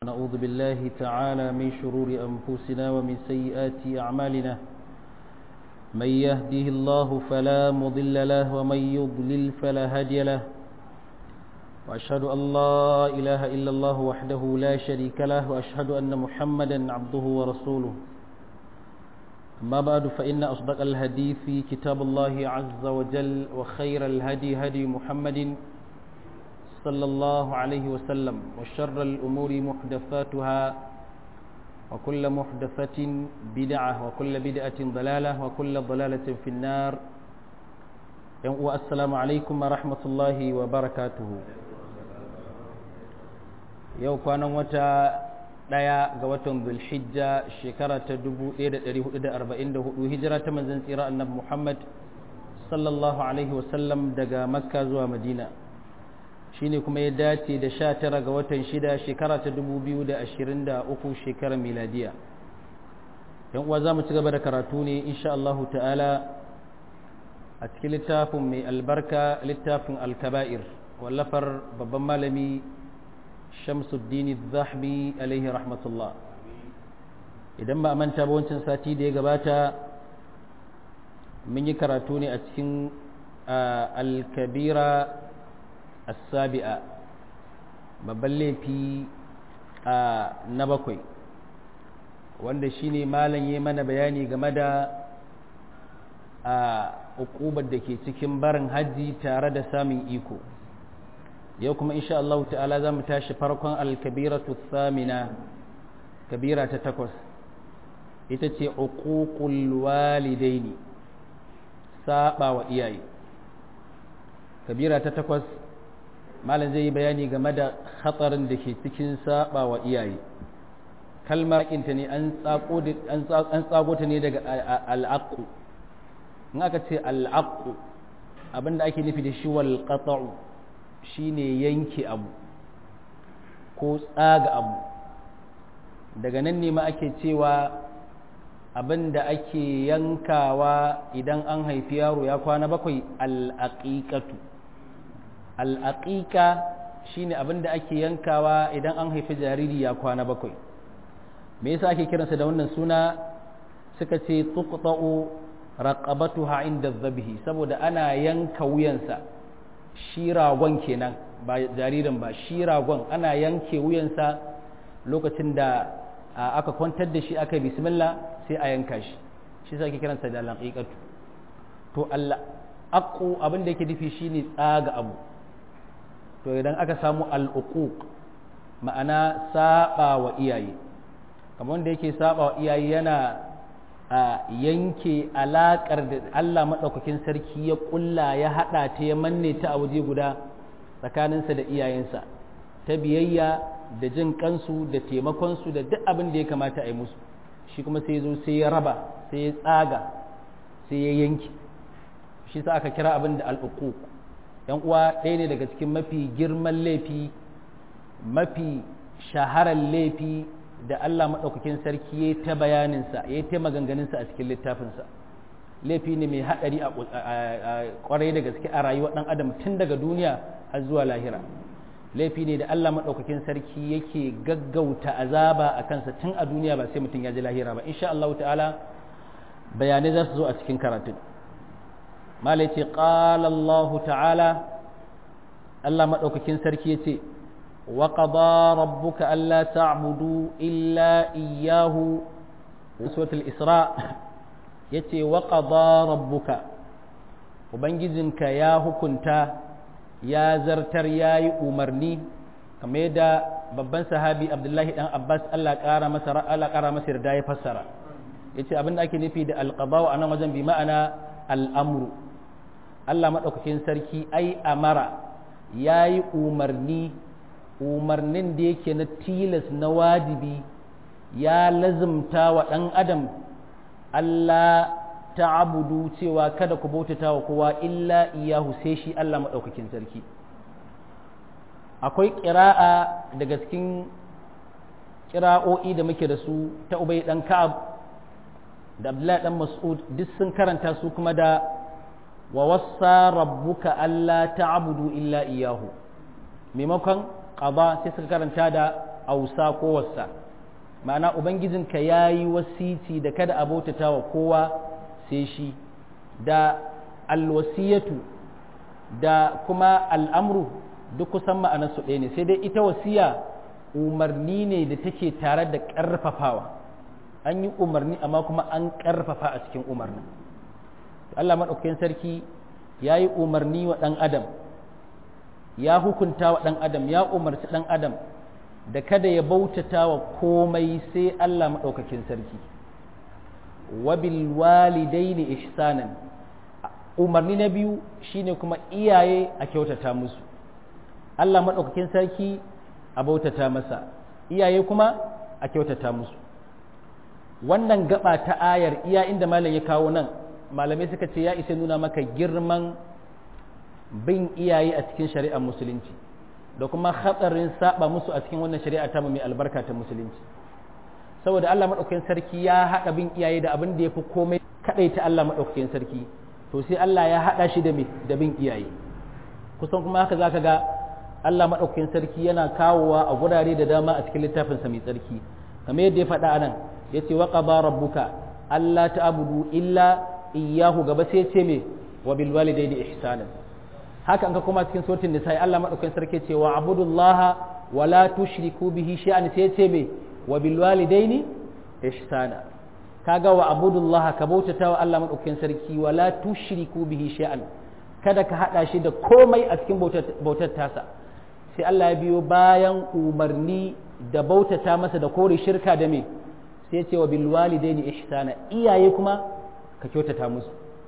نعوذ بالله تعالى من شرور أنفسنا ومن سيئات أعمالنا من يهده الله فلا مضل له ومن يضلل فلا هادي له وأشهد أن لا إله إلا الله وحده لا شريك له وأشهد أن محمدا عبده ورسوله أما بعد فإن أصدق الهدي في كتاب الله عز وجل وخير الهدي هدي محمد صلى الله عليه وسلم وشر الأمور محدثاتها وكل محدثة بدعة وكل بدعة ضلالة وكل ضلالة في النار والسلام عليكم ورحمة الله وبركاته yau kwanan wata ɗaya ga watan zulhijja shekara ta 1444 hijira ta manzan tsira annabi muhammad sallallahu alaihi wasallam daga makka zuwa madina shine kuma ya dace da sha tara ga watan shida shekara ta dubu biyu da ashirin da uku shekarar miladiya yan uwa za mu ci gaba da karatu ne insha Allahu ta'ala a cikin littafin mai albarka littafin alkaba'ir wallafar babban malami shamsuddin zahbi alaihi rahmatullah idan ba a manta ba wancan sati da ya gabata mun yi karatu ne a cikin alkabira السابعة babban laifi na bakwai wanda shine malam ya mana bayani game da a ukubar da ke cikin barin hajji tare da samun iko yau kuma insha Allah ta'ala za mu tashi farkon alkabiratu samina kabira ta takwas ita ce uququl walidaini saba wa iyaye kabira ta takwas malam zai yi bayani game da hatsarin da ke cikin saba wa iyaye kalmar inta ne an tsago ta ne daga al'aqu in aka ce al'aqu abinda ake nufi da shi wal qata'u shine yanke abu ko tsaga abu daga nan ne ma ake cewa abinda ake yankawa idan an haifi yaro ya kwana bakwai al'aqiqatu al'aƙiƙa shi ne abin da ake yankawa idan an haifi jariri ya kwana bakwai me yasa ake kiransa da wannan suna suka ce tuqta'u raqabatuha inda zabihi saboda ana yanka wuyansa shi ragon kenan ba jaririn ba shi ragon ana yanke wuyansa lokacin da aka kwantar da shi aka bismillah sai a yanka shi shi yasa ake kiransa da al'aqiqatu to al'aqu abin da yake nufi shine tsaga abu to idan aka samu al'uquq ma'ana saba wa iyaye kamar wanda yake saba wa iyaye yana a yanke alaƙar da Allah maɗaukakin sarki ya ƙulla ya haɗa ta ya manne ta a waje guda tsakaninsa da iyayensa ta biyayya da jin kansu da taimakonsu da duk abin da ya kamata a yi musu shi kuma sai zo sai ya raba sai ya tsaga sai ya yanke shi sa aka kira abin da al'uquq yan uwa ɗaya ne daga cikin mafi girman laifi mafi shaharar laifi da Allah maɗaukakin sarki ya ta bayaninsa ya ta maganganunsa a cikin littafinsa laifi ne mai haɗari a ƙwarai da gaske a rayuwar ɗan adam tun daga duniya har zuwa lahira laifi ne da Allah maɗaukakin sarki yake gaggauta azaba a kansa tun a duniya ba sai mutum ya ji lahira ba insha Allah ta'ala bayanai za su zo a cikin karatun malai ce ƙala Allah ta'ala Allah maɗaukakin sarki ya ce wa ƙaba rabbuka Allah ta'budu illa iyahu suratul isra ya ce wa ƙaba rabbuka ubangijinka ya hukunta ya zartar ya yi umarni kamar yadda babban sahabi abdullahi dan abbas Allah ƙara masa Allah ƙara masa yarda ya fassara ya ce abin da ake nufi da alƙabawa a nan wajen bi ma'ana al'amru Allah maɗaukakin sarki ai amara ya yi umarni umarnin da yake na tilas na wajibi ya lazimta wa ɗan adam Allah ta abudu cewa kada ku bautata wa kowa illa iyahu sai shi Allah maɗaukakin sarki akwai ƙira'a daga cikin ƙira'o'i da muke da su ta ubai ɗan ka'ab da abdullahi ɗan mas'ud duk sun karanta su kuma da wa wassa rabbuka alla ta'budu illa iyahu maimakon qada sai suka karanta da ausa ko wasa ma'ana ubangijinka ya yi wasici da kada a bautata wa kowa sai shi da alwasiyatu da kuma al'amru duk kusan ma'anarsu ɗaya ne sai dai ita wasiya umarni ne da take tare da ƙarfafawa an yi umarni amma kuma an ƙarfafa a cikin umarnin Allah maɗaukakin sarki ya yi umarni wa ɗan adam ya hukunta wa ɗan adam ya umarci ɗan adam da kada ya bautata wa komai sai Allah maɗaukakin sarki wabil walidaini ihsanan umarni na biyu shine kuma iyaye a kyautata musu Allah maɗaukakin sarki a bautata masa iyaye kuma a kyautata musu wannan gaba ta ayar iya inda malam ya kawo nan malamai suka ce ya isa nuna maka girman bin iyaye a cikin shari'ar musulunci da kuma hatsarin saba musu a cikin wannan shari'a ta mai albarka ta musulunci saboda Allah maɗaukakin sarki ya haɗa bin iyaye da abin da ya fi komai kaɗai ta Allah maɗaukakin sarki to sai Allah ya haɗa shi da da bin iyaye kusan kuma haka zaka ga Allah maɗaukakin sarki yana kawowa a gurare da dama a cikin littafinsa mai tsarki kamar yadda ya faɗa anan yace wa qada rabbuka alla ta'budu illa iyyahu gaba sai ce me wa bil walidayni ihsanan haka an ka kuma cikin suratul nisa Allah madaukakin sarki ce wa abudullaha wa la tushriku bihi shay'an sai ce me wa bil walidayni ihsana kaga wa abudullaha ka bautata wa Allah madaukakin sarki wa la tushriku bihi shay'an kada ka hada shi da komai a cikin bautar tasa sai Allah ya biyo bayan umarni da bautata masa da kore shirka da me sai ce wa bil walidaini ihsana iyaye kuma ka kyautata musu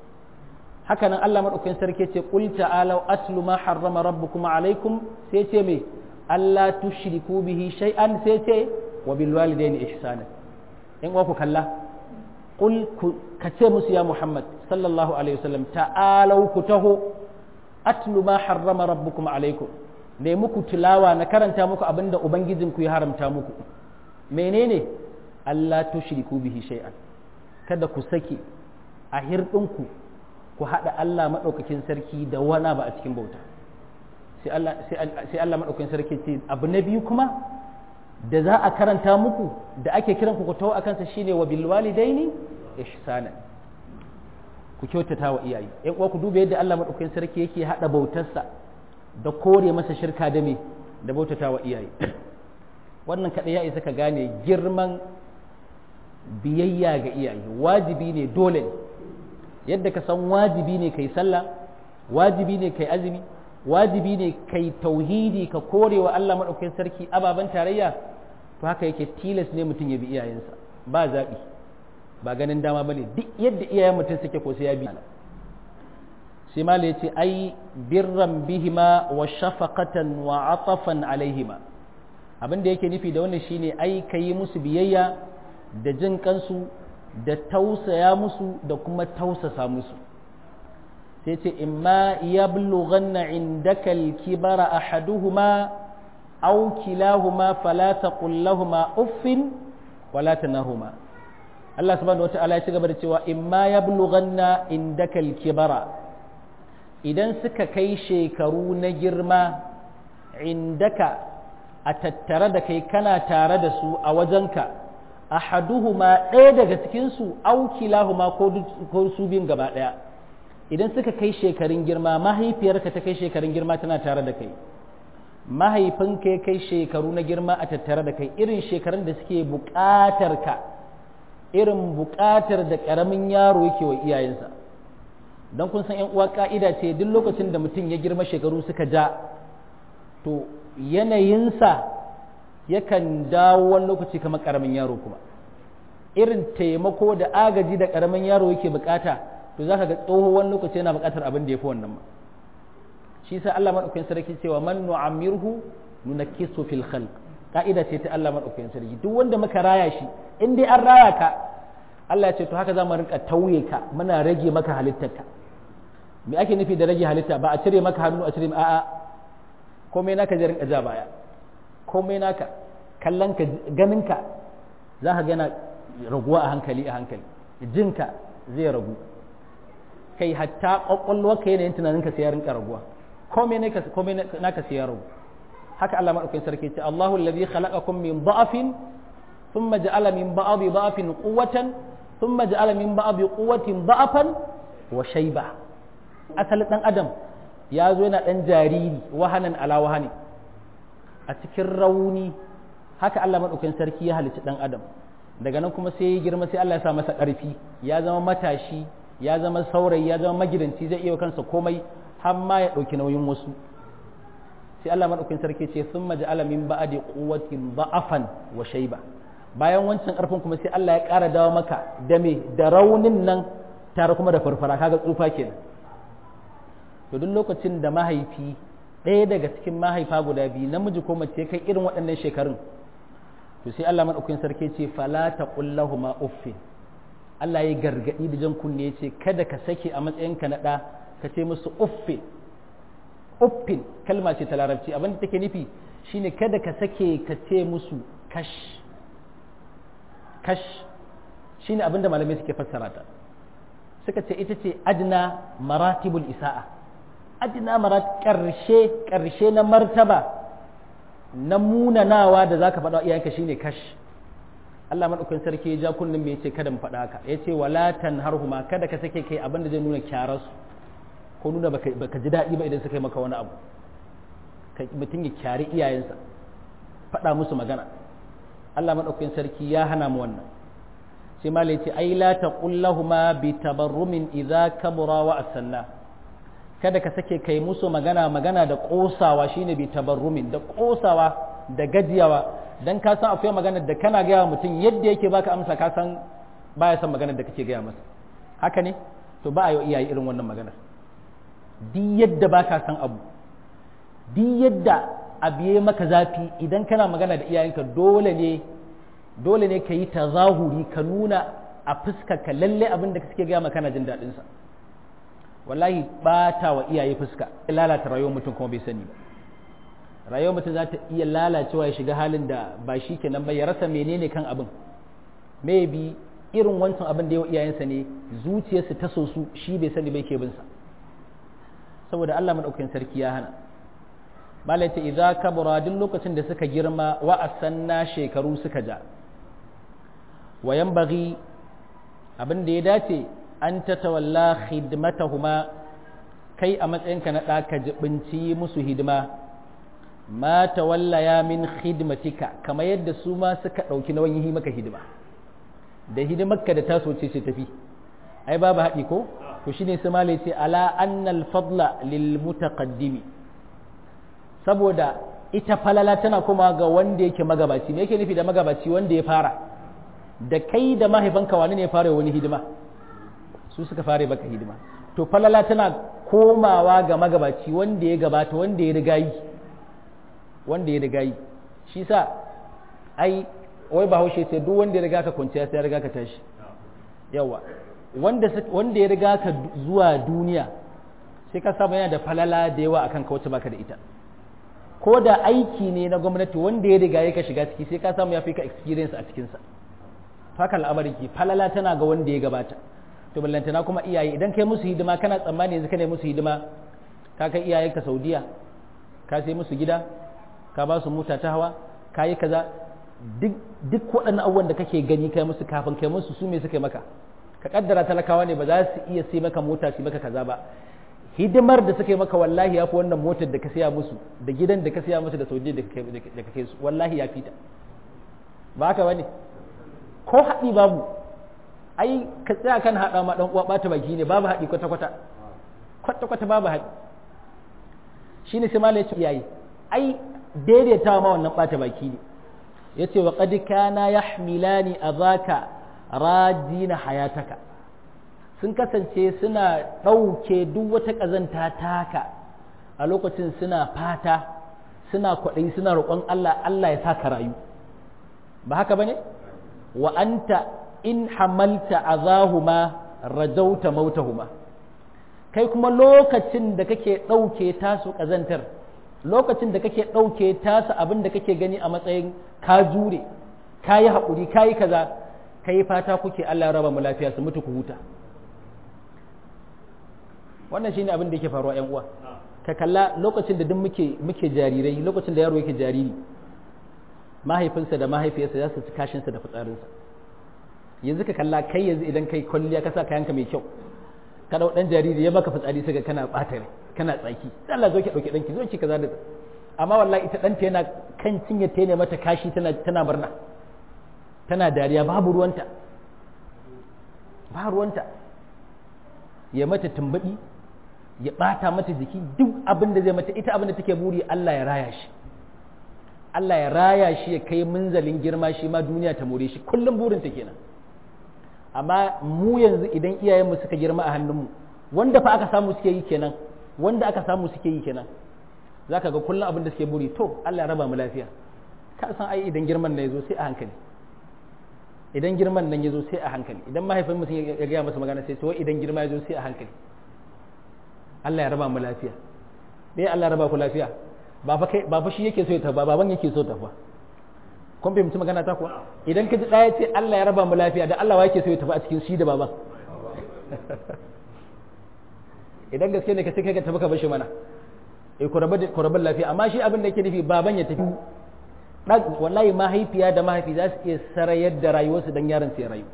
haka nan Allah madaukakin sarki ce qul ta'alu atlu ma harrama rabbukum alaikum sai ce me Allah tushriku bihi shay'an sai ce wa bil walidaini ihsana in wa ku kalla qul ka ce musu ya Muhammad sallallahu alaihi wasallam ta'alu ku taho atlu ma harrama rabbukum alaikum ne muku tilawa na karanta muku abinda ubangijinku ya haramta muku menene Allah tushriku bihi shay'an kada ku sake a hirɗinku ku haɗa Allah maɗaukakin sarki da wana ba a cikin bauta sai Allah maɗaukakin sarki ce abu na biyu kuma da za a karanta muku da ake kiran ku tawo a kansa shine wa bil walidaini ihsana ku kyautata wa iyaye yan uwa ku duba yadda Allah maɗaukakin sarki yake haɗa bautarsa da kore masa shirka da me da bautata wa iyaye wannan kaɗai ya isa ka gane girman biyayya ga iyaye wajibi ne dole ne yadda ka san wajibi ne kai sallah wajibi ne kai azumi wajibi ne kai tauhidi ka kore wa Allah maɗaukakin sarki ababen tarayya to haka yake tilas ne mutum ya bi iyayensa ba zaɓi ba ganin dama ba ne duk yadda iyayen mutum suke ko sai ya bi sai mala ya ce ai birran bihima wa shafaqatan wa atafan alaihima abin da yake nufi da wannan shine ai ka yi musu biyayya da jin kansu da tausaya musu da kuma tausasa musu sai ce imma ya bulughanna indaka al-kibara ahaduhuma aw kilahuma fala taqul lahumu uffin wala tanahuma Allah subhanahu wata'ala ya ci gaba da cewa imma ya bulughanna indaka al-kibara idan suka kai shekaru na girma indaka a tattare da kai kana tare da su a wajenka ahaduhuma ɗaya daga cikinsu aukilahuma ko su biyun gaba ɗaya idan suka kai shekarun girma mahaifiyarka ta kai shekarun girma tana tare da kai mahaifinka ya kai shekaru na girma a tattare da kai irin shekarun da suke buƙatar ka irin buƙatar da ƙaramin yaro yake wa iyayensa don kun san uwa ƙa'ida ce duk lokacin da mutum ya girma shekaru suka ja to yanayinsa yakan dawo wani lokaci kamar ƙaramin yaro kuma irin taimako da agaji da ƙaramin yaro yake bukata to za ka ga tsoho wani lokaci yana bukatar abin da ya fi wannan ma shi sa Allah maɗaukakin sarki cewa man nu'amirhu nunakkisu fil khalq ka'ida ce ta Allah maɗaukakin sarki duk wanda muka raya shi in dai an raya ka Allah ya ce to haka za mu rinka tauye ka muna rage maka halittarka me ake nufi da rage halitta ba a cire maka hannu a cire a'a komai naka zai rinka ja baya komai naka kallon ka ganin ka za ka gana raguwa a hankali a hankali jinka zai ragu kai hatta kwakwalwar ka yanayin tunaninka sai ya rinka raguwa komai naka sai ya ragu haka Allah madaukakin sarki ce Allahu allazi khalaqakum min da'afin thumma ja'ala min ba'di da'afin quwwatan thumma ja'ala min ba'di quwwatin da'afan wa shayba asalin dan adam ya zo yana dan jariri wahanan ala wahani a cikin rauni haka Allah madaukakin sarki ya halicci dan adam daga nan kuma sai ya girma sai Allah ya sa masa ƙarfi ya zama matashi ya zama saurayi ya zama magidanci zai iya kansa komai har ma ya ɗauki nauyin wasu sai Allah maɗaukin sarki ce sun maji alamin ba'adi quwwatin ba'afan wa shaiba bayan wancan ƙarfin kuma sai Allah ya ƙara dawo maka da me da raunin nan tare kuma da farfara kaga tsufa kenan to duk lokacin da mahaifi ɗaya daga cikin mahaifa guda biyu namiji ko mace kai irin waɗannan shekarun to sai Allah maɗaukin sarki ce fala taqul lahumu uffin Allah ya gargaɗi da jan kunne ya ce kada ka sake a matsayinka na ɗa ka ce musu uffin uffin kalma ce ta larabci abin da take nufi shine kada ka sake ka ce musu kash kash shine abin da malamai suke fassara ta suka ce ita ce adna maratibul isa'a adna marat karshe karshe na martaba na munanawa da zaka faɗa iyayenka shine kash Allah madaukakin sarki ya ja kullum me yace kada mu faɗa haka yace wala tanharhuma kada ka sake kai abin da zai nuna kyararsu ko nuna baka ji daɗi ba idan suka yi maka wani abu mutum ya kyari iyayensa faɗa musu magana Allah madaukakin sarki ya hana mu wannan sai malai ce ai la taqul lahumu bi tabarrumin idza kabura wa asanna kada ka sake kai musu magana magana da kosawa shine bi tabarrumin da kosawa da gajiyawa dan ka san akwai magana da kana gaya mutum yadda yake baka amsa ka san baya son maganar da kake gaya masa haka ne to ba a yi iyaye irin wannan maganar di yadda baka san abu di yadda abu ya maka zafi idan kana magana da iyayenka dole ne dole ne ka yi tazahuri ka nuna a fuska ka lalle abin da suke gaya maka kana jin daɗin sa wallahi bata wa iyaye fuska lalata rayuwar mutum kuma bai sani ba rayuwar mutum za ta iya lalacewa ya shiga halin da ba shi kenan ba ya rasa menene kan abin maybe irin wancan abin da yawa iyayensa ne zuciyarsu ta so su shi bai sani bai ke binsa saboda Allah madaukakin sarki ya hana malai ta idza kabura duk lokacin da suka girma wa asanna shekaru suka ja wa yanbaghi abin da ya dace an tatawalla khidmatahuma kai a matsayinka na ɗa ka jibinci musu hidima ma tawallaya min khidmatika kamar yadda su ma suka ɗauki nauyin yi maka hidima da hidimarka da taso ce ce tafi ai babu haɗi ko to shine su malai ce ala annal fadla lil mutaqaddimi saboda ita falala tana kuma ga wanda yake magabaci me yake nufi da magabaci wanda ya fara da kai da mahaifanka wani ne ya fara wani hidima su suka fara baka hidima to falala tana komawa ga magabaci wanda ya gabata wanda ya riga yi wanda ya riga yi shi sa ai wai bahaushe sai duk wanda ya riga ka kwanciya sai ya riga ka tashi yawa wanda wanda ya riga ka zuwa duniya sai ka samu yana da falala da yawa akan ka wacce baka da ita ko da aiki ne na gwamnati wanda ya riga ya ka shiga ciki sai ka samu ya fi ka experience a cikinsa haka al'amari ke falala tana ga wanda ya gabata to ballantana kuma iyaye idan kai musu hidima kana tsammani yanzu kana musu hidima ka kai iyayenka saudiya ka sai musu gida ka ba su mota ta hawa ka yi kaza duk waɗannan abubuwan da kake gani kai musu kafin kai musu su me suka maka ka kaddara talakawa ne ba za su iya sai maka mota su maka kaza ba hidimar da suka yi maka wallahi ya fi wannan motar da ka siya musu da gidan da ka siya musu da saudiya da ka kai su wallahi ya fita ba haka bane ko haɗi babu ai ka tsaya kan haɗa ma ɗan uwa ɓata baki ne babu haɗi kwata kwata kwata kwata babu haɗi shine sai malai ce yayi ai daidaitawa ma wannan ɓata baki ne yace wa qad kana yahmilani azaka rajina hayataka sun kasance suna ɗauke duk wata ƙazanta taka a lokacin suna fata suna kwaɗayi suna roƙon Allah Allah ya sa ka rayu ba haka bane wa anta in hamalta azahuma rajauta mautahuma kai kuma lokacin da kake ɗauke tasu ƙazantar lokacin da kake ɗauke tasu abin da kake gani a matsayin ka jure ka yi haƙuri ka yi kaza ka yi fata kuke Allah raba mu lafiya su mutu ku huta wannan shine abin da yake faruwa ƴan uwa ka kalla lokacin da duk muke muke jarirai lokacin da yaro yake jariri mahaifinsa da mahaifiyarsa za su ci kashinsa da fitsarinsa yanzu ka kalla kai yanzu idan kai kwalliya ka sa kayanka mai kyau ka dau dan jariri ya baka fitsari sai kana bata rai kana tsaki Allah zo ki dauki danki zo ki kaza da amma wallahi ita danta yana kan cinye ta ne mata kashi tana tana murna tana dariya babu ruwanta ba ruwanta ya mata tumbadi ya bata mata jiki duk abin da zai mata ita abin da take buri Allah ya raya shi Allah ya raya shi ya kai munzalin girma shi ma duniya ta more shi kullum burin ta kenan amma mu yanzu idan iyayenmu suka girma a hannunmu wanda fa aka samu suke yi kenan wanda aka samu suke yi kenan zaka ga kullum abin da suke buri to Allah ya raba mu lafiya ka san ai idan girman nan yazo sai a hankali idan girman nan yazo sai a hankali idan mahaifin mutum ya gaya masa magana sai to idan girma yazo sai a hankali Allah ya raba mu lafiya me Allah ya raba ku lafiya ba fa kai ba fa shi yake so ya tafi ba baban yake so tafi kun fahimci magana ta kuwa idan ka ji ɗaya ce Allah ya raba mu lafiya da Allah wa yake so ya tafi a cikin shi da baban idan gaske ne ka ce kai ka tafi ka bashi mana eh ku rabu lafiya amma shi abin da yake nufi baban ya tafi wallahi mahaifiya da mahaifi za su iya sarayar da rayuwarsu don yaron su ya rayu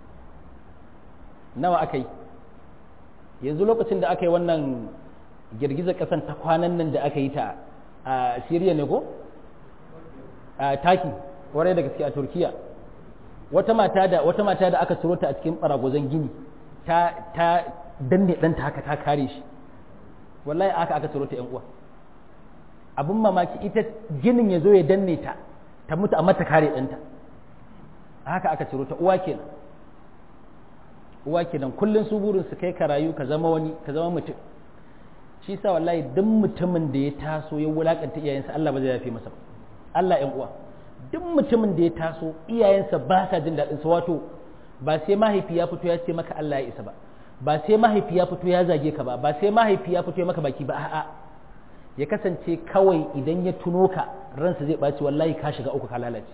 nawa aka yi yanzu lokacin da aka yi wannan girgizar kasan ta kwanan nan da aka yi ta a Siriya ne ko? a Taki, warai da gaske a Turkiya. Wata mata da wata mata da aka ciro ta a cikin baragwazon gini ta ta danne ɗanta haka ta kare shi. Wallahi aka aka ciro ta ƴan uwa. Abin mamaki ita ginin ya zo ya danne ta ta mutu amma ta kare ɗanta. Haka aka ciro ta uwa kenan. Uwa kenan kullum su burin su kai ka rayu ka zama wani ka zama mutum. shi sa wallahi duk mutumin da ya taso ya wulakanta iyayensa Allah ba zai yafe masa ba Allah ƴan uwa duk mutumin da ya taso iyayensa ba sa jin daɗin sa wato ba sai mahaifi ya fito ya ce maka Allah ya isa ba ba sai mahaifi ya fito ya zage ka ba ba sai mahaifi ya fito ya maka baki ba a'a ya kasance kawai idan ya tuno ka ransa zai ɓaci wallahi ka shiga uku ka lalace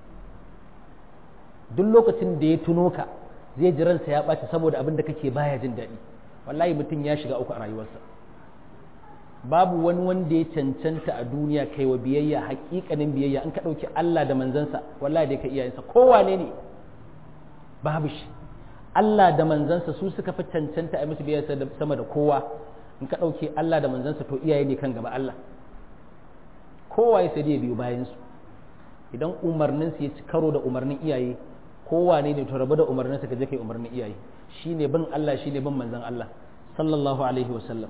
duk lokacin da ya tuno ka zai ji ransa ya ɓaci saboda abin da kake baya jin daɗi wallahi mutum ya shiga uku a rayuwarsa babu wani wanda ya cancanta a duniya kai wa biyayya hakikanin biyayya in ka ɗauki Allah da manzansa wallahi dai ka iyayensa kowane ne babu shi Allah da manzansa su suka fi cancanta a musu biyayya sama da kowa in ka ɗauki Allah da manzansa to iyaye ne kan gaba Allah kowa ya sai dai biyu bayan su idan umarnin su ya ci karo da umarnin iyaye kowane ne to rabu da umarnin sa ka je kai umarnin iyaye shine bin Allah shine bin manzon Allah sallallahu alaihi wa sallam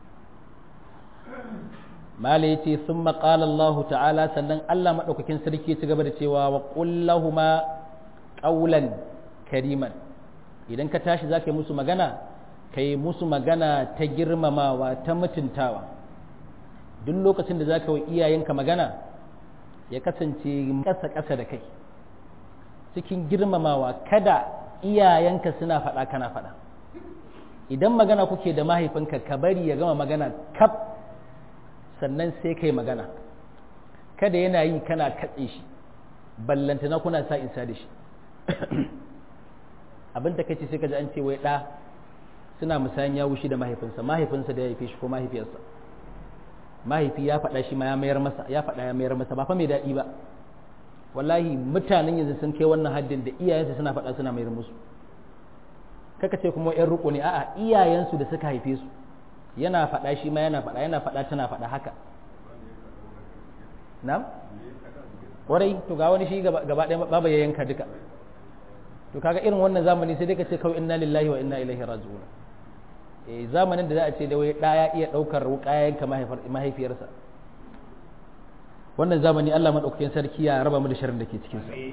mala ya ce sun maƙala Allah ta'ala sannan Allah maɗaukakin sarki ci gaba da cewa wa ƙullahuma ƙaulan kariman idan ka tashi za ka yi musu magana ka yi musu magana ta girmamawa ta mutuntawa duk lokacin da za ka yi iyayenka magana ya kasance ƙasa-ƙasa da kai cikin girmamawa kada iyayenka suna faɗa kana faɗa idan magana kuke da mahaifinka ka bari ya gama magana kaf sannan sai kai magana kada yana yi kana katse shi ballantana kuna sa insa da shi abin da kace sai ka ji an ce wai ɗa suna musayan ya wushi da mahaifinsa mahaifinsa da ya haife shi ko mahaifiyarsa mahaifi ya faɗa shi ma ya mayar masa ya faɗa ya mayar masa ba fa mai daɗi ba wallahi mutanen yanzu sun kai wannan haddin da iyayensu suna faɗa suna mayar musu kaka ce kuma yan riko ne a'a iyayensu da suka haife su yana faɗa shi ma yana faɗa yana faɗa tana faɗa haka na ƙwarai to ga wani shi gaba ɗaya baba ya yanka duka to kaga irin wannan zamani sai dai ka ce kawai inna lillahi wa inna ilaihi raji'un eh zamanin da za a ce da wai ɗaya iya ɗaukar wuƙa yanka mahaifiyarsa wannan zamani Allah madaukakin sarki ya raba mu da sharrin da ke cikin sa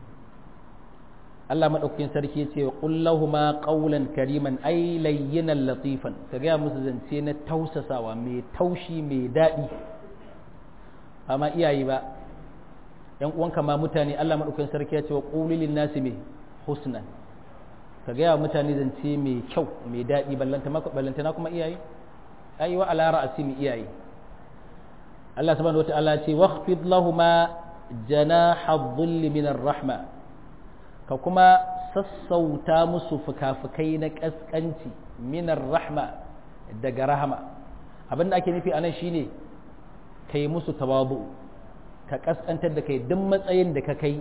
Allah maɗaukakin sarki ce wa ƙullahuma ƙaulan kariman ai layyinan latifan ka gaya musu zance na tausasawa mai taushi mai daɗi ba ma iyaye ba ‘yan uwanka ma mutane Allah maɗaukakin sarki ya ce wa ƙulilin nasi mai husnan ka gaya wa mutane zance mai kyau mai daɗi ballantana kuma iyaye ai wa ala ra'asi mai iyaye Allah subhanahu wa ta'ala ce waqfid lahuma janaha dhulli min rahma ka kuma sassauta musu fuka-fukai na ƙasƙanci minar rahma daga rahama abin da ake nufi anan shine kai musu tawabu ka kaskantar da kai duk matsayin da ka kai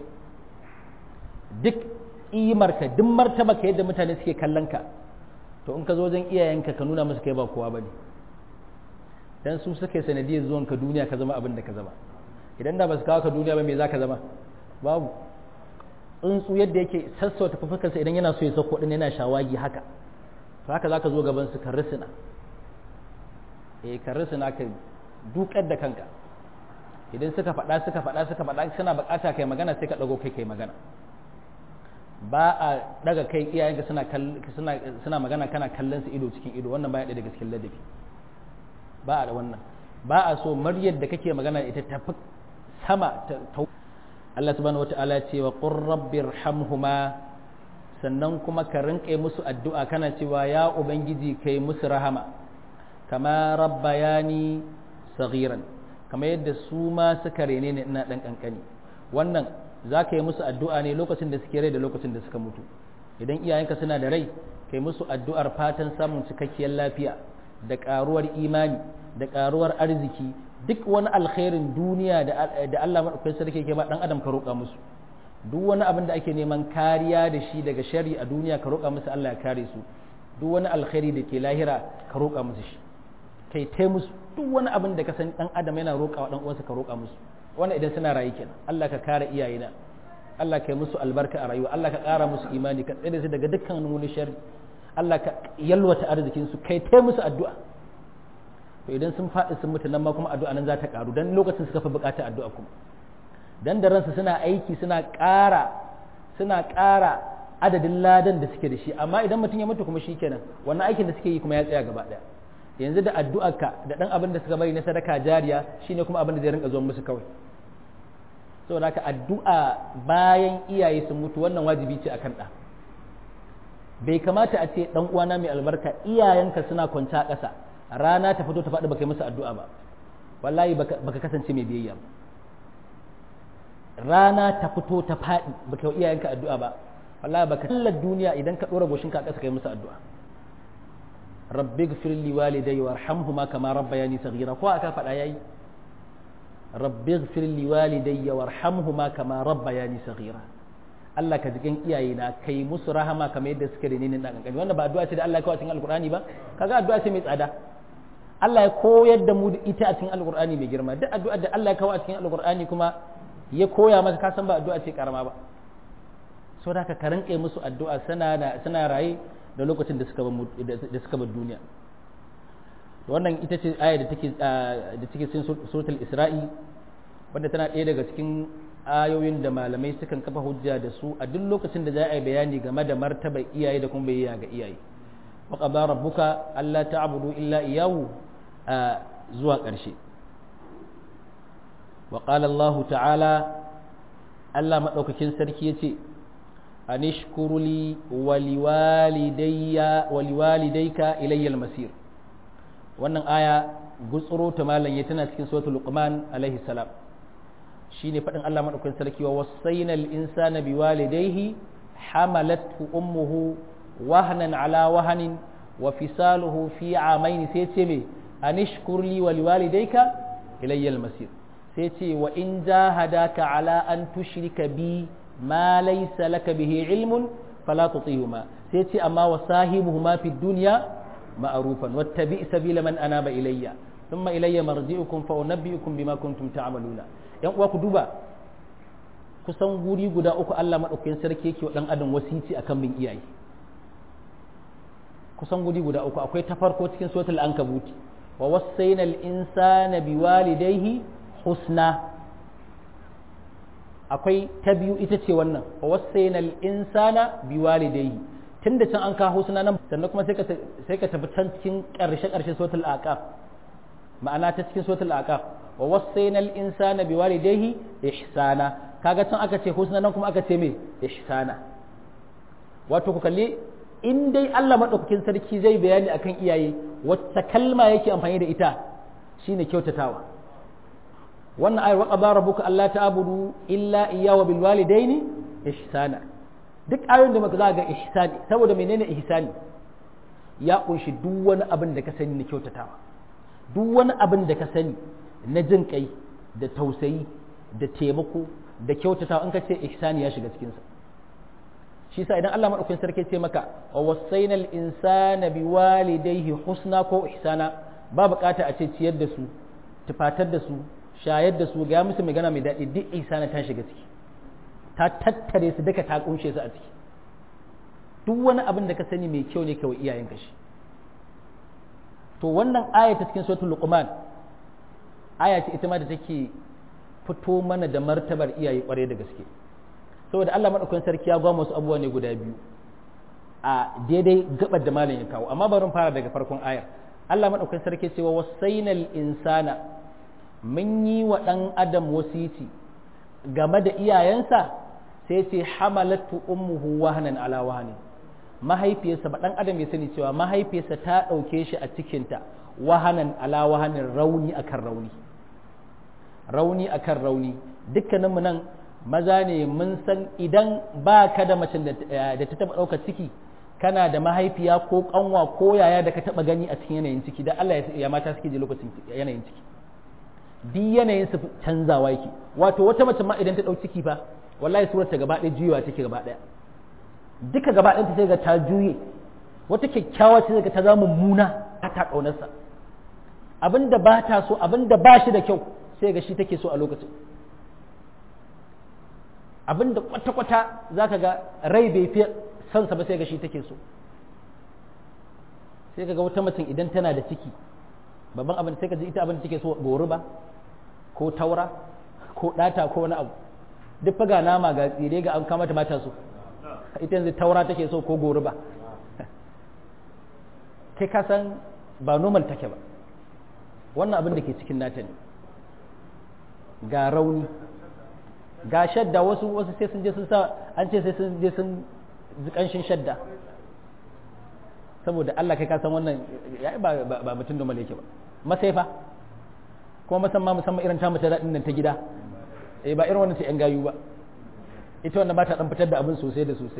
duk imarka duk martaba ka yadda mutane suke kallon ka to in ka zo wajen iyayenka ka nuna musu kai ba kowa bane dan su suke sanadiyar zuwan ka duniya ka zama abin da ka zama idan da ba su kawo ka duniya ba me za ka zama babu tsuntsu yadda yake sassauta fufukansa idan yana so ya sauko din yana shawagi haka to haka zaka zo gaban su karrisina eh karrisina ka dukar da kanka idan suka faɗa suka faɗa suka faɗa suna bukata kai magana sai ka dago kai kai magana ba a daga kai iyayenka suna suna suna magana kana kallon su ido cikin ido wannan baya ɗaya daga cikin ladabi ba a da wannan ba a so maryar da kake magana ita tafi sama ta Allah subhanahu wata'ala ya ce wa qur rabbirhamhuma sannan kuma ka rinƙe musu addu'a kana cewa ya ubangiji kai musu rahama kama rabbayani saghiran kama yadda su ma suka rene ne ina dan kankani wannan za ka yi musu addu'a ne lokacin da suke rai da lokacin da suka mutu idan iyayenka suna da rai kai musu addu'ar fatan samun cikakkiyar lafiya da ƙaruwar imani da ƙaruwar arziki duk wani alkhairin duniya da Allah maɗaukakin sarki ke ba ɗan adam ka roƙa musu duk wani abin da ake neman kariya da shi daga shari a duniya ka roƙa musu Allah ya kare su duk wani alkhairi da ke lahira ka roƙa musu shi kai tai musu duk wani abin da ka san ɗan adam yana roƙa wa ɗan uwansa ka roƙa musu wannan idan suna rayu kenan Allah ka kare iyayena Allah ka yi musu albarka a rayuwa Allah ka ƙara musu imani ka tsare su daga dukkan wani shari Allah ka yalwata arzikin su kai tai musu addu'a to idan sun faɗi sun mutu nan ma kuma addu'a nan za ta ƙaru dan lokacin suka fi buƙatar addu'a kuma dan da ransu suna aiki suna ƙara suna ƙara adadin ladan da suke da shi amma idan mutum ya mutu kuma shikenan wannan aikin da suke yi kuma ya tsaya gaba ɗaya yanzu da addu'arka da ɗan abin da suka bari na sadaka jariya shine kuma abin da zai rinka zuwa musu kawai saboda haka addu'a bayan iyaye sun mutu wannan wajibi ce akan ɗa bai kamata a ce ɗan uwana mai albarka iyayenka suna kwance a ƙasa rana ta fito ta faɗi baka yi musu addu'a ba wallahi baka kasance mai biyayya ba rana ta fito ta faɗi baka yi iyayenka addu'a ba wallahi baka tallar duniya idan ka ɗora goshinka a ƙasa kai musu addu'a rabbi gfir li walidayya warhamhuma kama rabbayani saghira ko aka faɗa yayi rabbi gfir li walidayya warhamhuma kama rabbayani saghira Allah ka jikin iyaye na kai musu rahama kamar yadda suka rene ni dan kankani wannan ba addu'a ce da Allah ya kawo cikin alqur'ani ba kaga addu'a ce mai tsada Allah ya koyar da mu ita a cikin alqur'ani mai girma duk addu'a da Allah ya kawo a cikin alqur'ani kuma ya koya maka ka san ba addu'a ce karama ba so da ka rinƙe musu addu'a suna suna raye da lokacin da suka da suka bar duniya wannan ita ce aya da take da take cikin suratul isra'i wanda tana ɗaya daga cikin ayoyin da malamai sukan kafa hujja da su a duk lokacin da za a yi bayani game da martaba iyaye da kuma bayyana ga iyaye wa qada rabbuka alla ta'budu illa iyyahu zuwa ƙarshe wa qala Allah ta'ala Allah madaukakin sarki yace anishkuru li wa liwalidayya wa liwalidayka ilayya al-masir wannan aya gutsuro ta malam ya tana cikin suratul luqman alaihi salam shine faɗin Allah maɗaukakin sarki wa wasaina al-insana biwalidayhi hamalathu ummuhu wahnan ala wahanin wa fisaluhu fi amaini sai ce me anishkur li wa liwalidayka ilayya al-masir sai ce wa in jahadaka ala an tushrika bi ma laysa laka bihi ilmun fala tutihuma sai ce amma wa sahibuhuma fi dunya ma'rufan wattabi sabila man anaba ilayya thumma ilayya marji'ukum fa unabbi'ukum bima kuntum ta'maluna yan uwa ku duba kusan guri guda uku Allah maɗaukakin sarki yake wa ɗan adam wasici akan bin iyaye kusan guri guda uku akwai ta farko cikin suratul ankabuti wa wasaina al insana biwalidayhi husna akwai ta biyu ita ce wannan wa wasaina al insana biwalidayhi tunda can an kawo husna nan sannan kuma sai ka sai ka tafi can cikin ƙarshe ƙarshe suratul aqaf ma'ana ta cikin suratul aqaf wa wasaina al-insana biwalidayhi ihsana kaga can aka ce husna nan kuma aka ce me ihsana wato ku kalli in dai Allah madaukakin sarki zai bayani akan iyaye wacce kalma yake amfani da ita shine kyautatawa wannan ayar waqaba rabbuka alla ta'budu illa iyyahu bil walidaini ihsana duk ayoyin da muka za ga ihsani saboda menene ihsani ya kunshi duk wani abin da ka sani na kyautatawa duk wani abin da ka sani na jin kai da tausayi da taimako da kyautatawa in ka ce ihsani ya shiga cikinsa shi sa idan Allah madaukakin sarki ce maka wa wasainal insana biwalidayhi husna ko ihsana ba bukata a ce ciyar da su tufatar da su shayar da su ga musu magana mai daɗi duk ihsana ta shiga ciki ta tattare su duka ta kunshe su a ciki duk wani abin da ka sani mai kyau ne kawai iyayenka shi to wannan aya ta cikin suratul luqman aya ce ita ma da take fito mana da martabar iyaye kware da gaske saboda Allah madaukakin sarki ya gwama wasu abubuwa ne guda biyu a daidai gabar da malam ya kawo amma bari fara daga farkon ayar Allah madaukakin sarki cewa wasainal insana mun yi wa dan adam wasiti game da iyayensa sai ce hamalatu ummuhu wahanan ala wahani mahaifiyarsa ba dan adam ya sani cewa mahaifiyarsa ta dauke shi a cikinta wahanan ala wahanin rauni akan rauni rauni akan rauni dukkaninmu nan maza ne mun san idan ba ka da macen da ta taba ɗaukar ciki kana da mahaifiya ko kanwa ko yaya da ka taba gani a cikin yanayin ciki da Allah ya mata suke je lokacin yanayin ciki duk yanayin su canzawa yake wato wata mace ma idan ta ɗau ciki fa wallahi surar ta gaba ɗaya juyewa take gaba ɗaya duka gaba ɗaya sai ga ta juye wata kyakkyawa ce ga ta zama mummuna ta ta ƙaunarsa abinda ba ta so abinda ba shi da kyau sai ga shi take so a lokacin abinda kwata-kwata za ka ga rai bai fi sansa ba sai ga shi take so sai ka ga wata mutum idan tana da ciki babban abin sai ka ji ita abin da take so gori ba ko taura ko ɗata ko wani abu duk faga nama ga tsire ga an kamata mata so ita yanzu taura take so ko gori ba kai ka san ba normal take ba wannan abin da ke cikin nata ne ga rauni ga shadda wasu wasu sai sun je sun sa an ce sai sun je sun ji kanshin shadda saboda Allah kai ka san wannan ya ba ba mutum normal yake ba masaifa kuma musamman musamman irin ta mace daɗin nan ta gida eh ba irin wannan ta yan gayu ba ita wannan ba ta dan fitar da abin sosai da sosai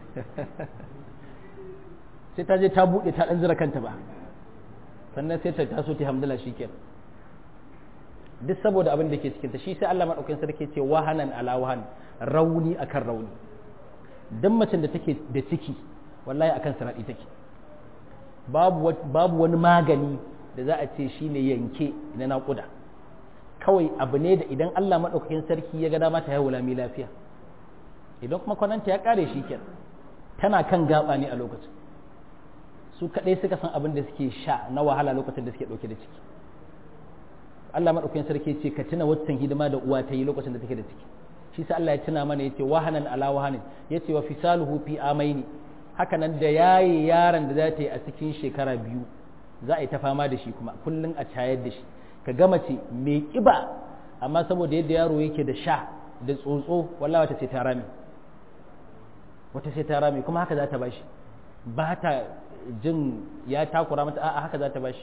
sai ta je ta buɗe ta dan zira kanta ba sannan sai ta taso ta hamdala shikenan duk saboda abin da ke cikin ta shi sai Allah madaukakin sarki ce wahanan ala wahan rauni akan rauni dan macen da take da ciki wallahi akan sanadi take babu babu wani magani da za a ce shine yanke na naƙuda kawai abu ne da idan Allah madaukakin sarki ya ga dama ta haihu lami lafiya idan kuma kwananta ya kare shi kenan tana kan gaba ne a lokacin su kadai suka san abin da suke sha na wahala lokacin da suke dauke da ciki Allah maɗaukakin sarki ce ka tuna waccan hidima da uwa ta yi lokacin da take da ciki shi sa Allah ya tuna mana yace wahanan ala wahanin yace wa fisaluhu fi amaini haka nan da yaye yaron da za ta yi a cikin shekara biyu za a yi ta fama da shi kuma kullun a cayar da shi ka ga mace mai kiba amma saboda yadda yaro yake da sha da tsotso wallahi wata sai ta rame wata sai ta rame kuma haka za ta bashi ba ta jin ya takura mata a'a haka za ta bashi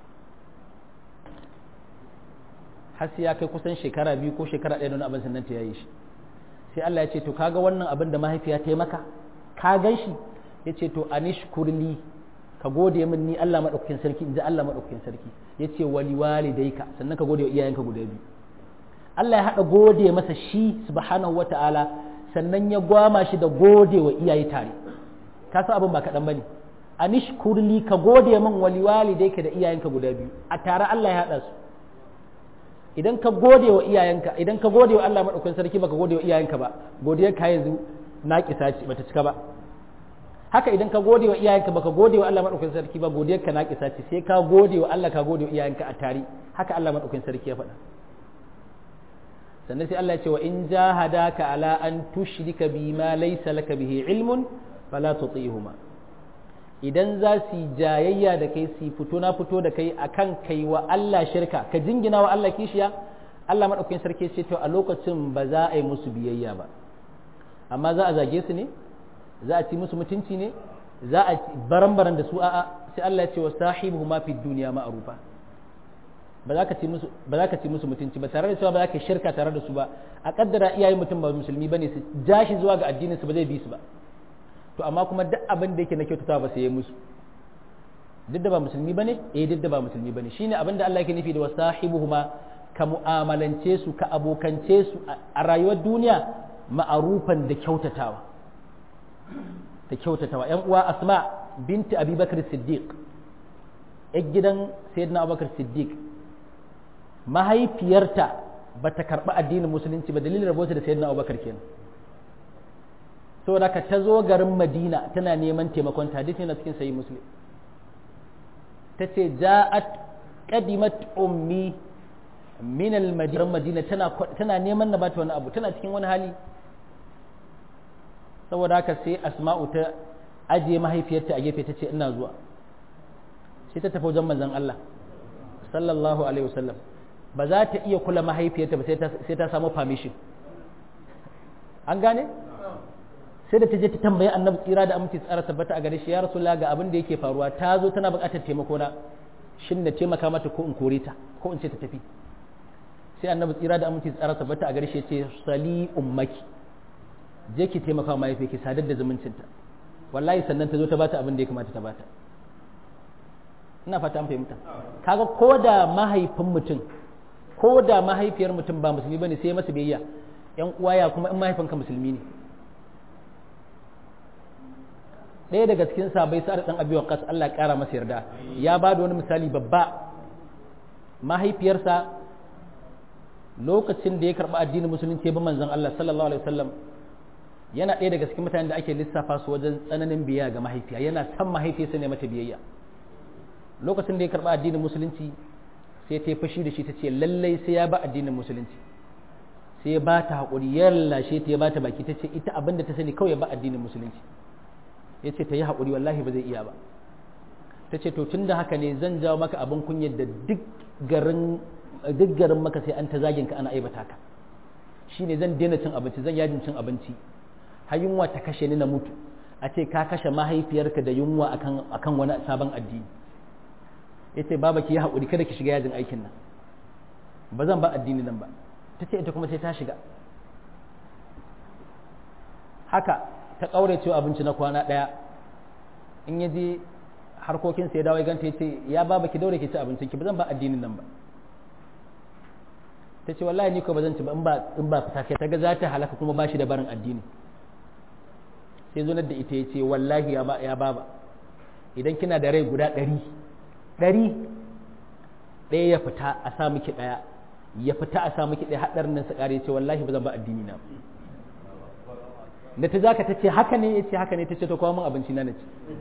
har sai ya kai kusan shekara biyu ko shekara ɗaya da abin sannan ta yayi shi sai Allah ya ce to kaga wannan abin da mahaifiya ta yi maka ka gan shi ya ce to anish kurli ka gode min ni Allah maɗaukakin sarki in ji Allah maɗaukakin sarki ya ce wali walidaika sannan ka gode wa iyayenka guda biyu Allah ya haɗa gode masa shi subhanahu wata'ala sannan ya gwama shi da gode wa iyaye tare ka san abin ba kaɗan bane anish kurli ka gode min wali walidaika da iyayenka guda biyu a tare Allah ya haɗa su idan ka gode wa iyayenka idan ka gode wa Allah madaukakin sarki baka gode wa iyayenka ba godiyar ka yanzu na kisa ce bata cika ba haka idan ka gode wa iyayenka baka gode wa Allah madaukakin sarki ba godiyar ka na kisa ce sai ka gode wa Allah ka gode wa iyayenka a tare haka Allah madaukakin sarki ya faɗa sannan sai Allah ya ce wa in jahadaka ala an tushrika bima laysa laka bihi ilmun fala tuti'huma idan za su yi jayayya da kai su fito na fito da kai akan kai wa Allah shirka ka jingina wa Allah kishiya Allah maɗaukakin sarki ce to a lokacin ba za a yi musu biyayya ba amma za a zage su ne za a ci musu mutunci ne za a baran-baran da su a'a sai Allah ya ce wa sahibu ma fi duniya ma'rufa ba za ka ci musu ba za ka ci musu mutunci ba tare da cewa ba za ka shirka tare da su ba a kaddara iyayen mutum ba musulmi bane su ja shi zuwa ga addinin su ba zai bi su ba to amma kuma duk abin da yake na kyautata ba sai ya musu duk da ba musulmi bane eh duk da ba musulmi bane shine abinda Allah yake nufi da wasahibuhuma ka mu'amalance su ka abokance su a rayuwar duniya ma'arufan da kyautatawa da kyautatawa yan uwa asma binti abubakar siddiq yan gidan sayyidina abubakar siddiq mahaifiyarta ba ta karɓi addinin musulunci ba dalilin rabota da sayyidina abubakar kenan saboda ka ta zo garin madina tana neman taimakon ta hadisi yana cikin sayi muslim ta ce ja'at qadimat ummi min al-madina madina tana tana neman na bata wani abu tana cikin wani hali saboda haka sai asma'u ta ajiye mahaifiyarta a gefe ta ce ina zuwa sai ta tafi wajen manzon Allah sallallahu alaihi wasallam ba za ta iya kula mahaifiyarta ba sai ta samu permission an gane sai da ta je ta tambayi annabi tsira da aminci tsara tabbata a gare shi ya rasulullah ga abin da yake faruwa ta zo tana buƙatar taimako na shin na taimaka mata ko in kore ta ko in ce ta tafi sai annabi tsira da aminci tsara tabbata a gare shi ya ce sali ummaki je ki taimaka wa mahaifi ki sadar da zumuncinta wallahi sannan ta zo ta bata abin da ya kamata ta bata ina fata an fahimta kaga ko da mahaifin mutum ko da mahaifiyar mutum ba musulmi bane sai masa biyayya yan uwa ya kuma in mahaifinka musulmi ne ɗaya daga cikin sabai sa'ad dan abi waqas Allah ya kara masa yarda ya ba da wani misali babba mahaifiyarsa lokacin da ya karɓi addinin musulunci ya bi manzon Allah sallallahu alaihi wasallam yana ɗaya daga cikin mutanen da ake lissafa su wajen tsananin biyayya ga mahaifiya yana san mahaifiyarsa ne mata biyayya lokacin da ya karɓi addinin musulunci sai ta yi fashi da shi ta ce lallai sai ya ba addinin musulunci sai ya ba ta haƙuri ya lallashe ta ya ba ta baki ta ce ita abinda ta sani kawai ya ba addinin musulunci ya ce ta yi haƙuri wallahi ba zai iya ba ta ce to tun da haka ne zan jawo maka abin kunyar da duk garin duk garin maka sai an ta zagin ka ana aibata ka shine zan daina cin abinci zan yajin cin abinci har yunwa ta kashe ni na mutu a ce ka kashe mahaifiyarka da yunwa akan akan wani sabon addini yace baba ki yi haƙuri kada ki shiga yajin aikin nan ba zan ba addini nan ba ta ce ita kuma sai ta shiga haka ta ƙaure cewa abinci na kwana ɗaya in ya je harkokin sai dawo ganta ya ce ya baba ki daure ki ci abincin ki ba zan ba addinin nan ba ta ce wallahi ni ko ba zan ci ba in ba in ba fita kai ta ga za ta halaka kuma ba shi da barin addini sai zo da ita ya ce wallahi ya baba idan kina da rai guda ɗari ɗari ɗaya ya fita a sa miki ɗaya ya fita a sa miki ɗaya haɗarin nan su ƙare ce wallahi ba zan ba addini na da ta zaka ta ce haka ne ya ce haka ne ta ce to kawo min abinci na na ci